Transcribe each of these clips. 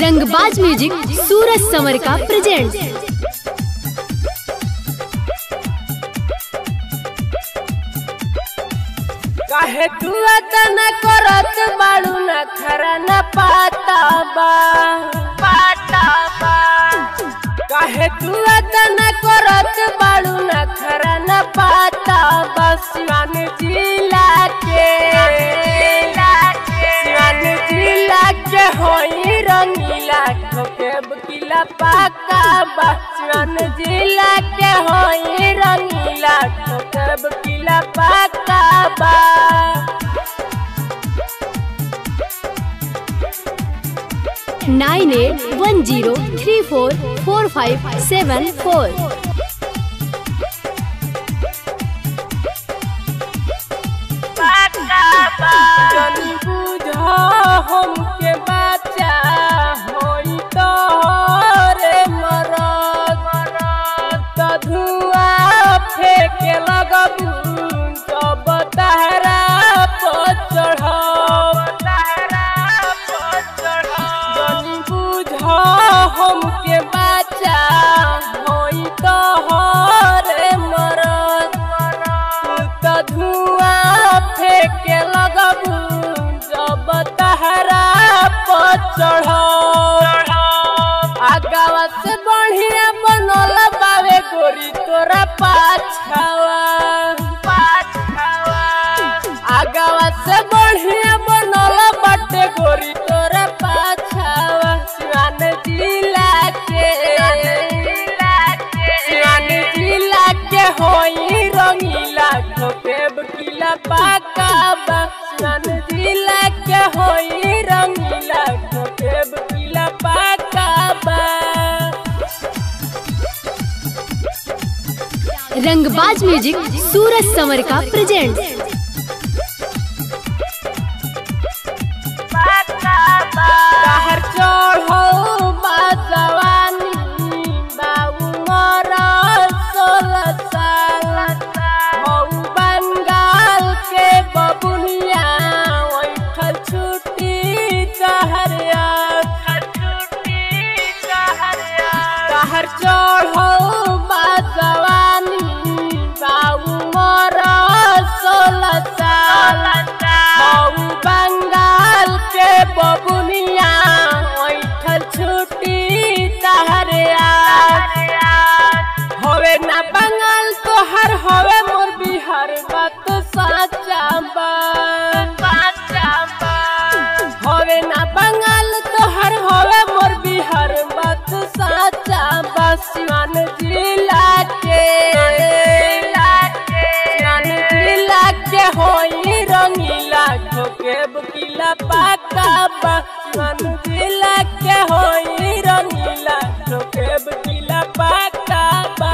रंगबाज म्यूजिक सूरज संवर का प्रेजेंट काहे तू अतन करत बाड़ू न खरा न पाता बा पाता बा काहे तू अतन करत बाड़ू न खरा न पाता बा सिवान जिला के सिवान जिला के होई रंगीला ठोके बकीला पाका बा सिवान जिला के होई रंगीला ठोके बकीला पाका बा nine eight one zero three four four five seven four जनी बुझ हमके बच्चा होई तो रे मरद त धुआं फेंके लगबू जब तहरा पर चढ़ब जनी बुझ हमके बच्चा होई तो रे मरद त धुआं फेंके लगबू जब तहरा पर चढ़ब आगावा से बढ़िया बनल बावे गोरी तोरा पाछावा आगावा से बढ़िया बनल बाटे गोरी तोरा पाछावा सिवान जिला के सिवान जिला के होई रंगीला ठोके बकीला पाका बा सिवान जिला के होई रंगीला ठोके बकीला पाका बा रंगबाज म्यूजिक सूरज संवर का प्रेजेंट कहर चढ़ो बाजवानी बाबू मोरा सोलह साल हऊ बंगाल के बबुनिया ओठल छुट्टी कहरिया कहर चढ़ो बाजवानी बाबू मोरा सोलह साल हऊ बंगाल के बबुनिया ओठल छुट्टी तहरिया होवे ना बंगाल तोहर होवे मोर बिहार बात साचा बा होवे ना बंगाल तोहर होवे मोर बिहार बात साचा बा सिवान जिला के सिवान जिला के होई रंगीला ठोके बकीला पाका बा सिवान जिला के होई रंगीला ठोके बकीला पाका बा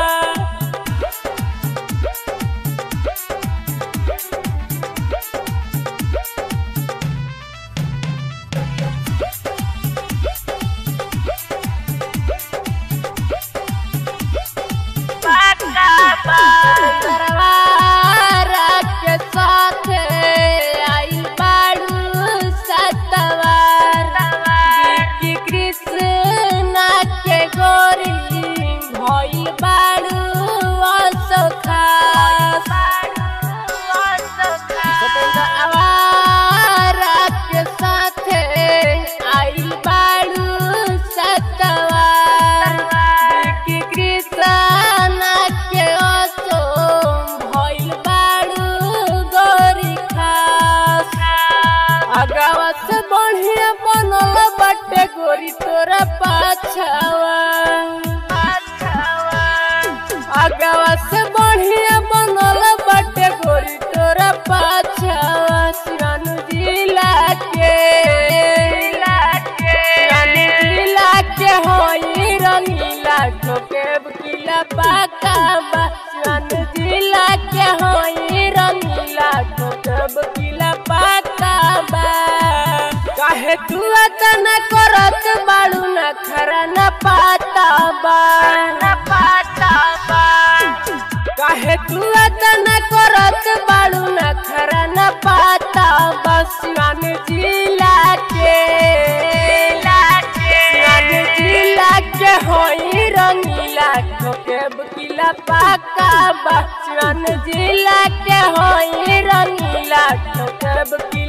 दरबारा के साथे आई बाड़ू सतवार की कृष्णा के गोरी भई बाड़ू असोखा दरबारा के साथे आई बाड़ू सतवार की कृष्णा के असो भइल बाड़ू गोरी खास आगावा से बढ़िया बनल बाटे गोरी तोरा पाछावा आगावा से बढ़िया बनल बाटे गोरी तोरा पाछावा सिरानु जिला के सिरानु जिला के होई रंगीला ठोके बकीला पाका बा सिरानु जिला के होई रंगीला ठोके बकीला पाका बा काहे तू अतन करत बाड़ू न खरा न पाता बा न पाता बा काहे तू अतन करत बाड़ू न खरा न पाता बा सिवान जिला के जिला ठोकेब किला पाका बा सिवान जिला के होई रंगीला ठोकेब किला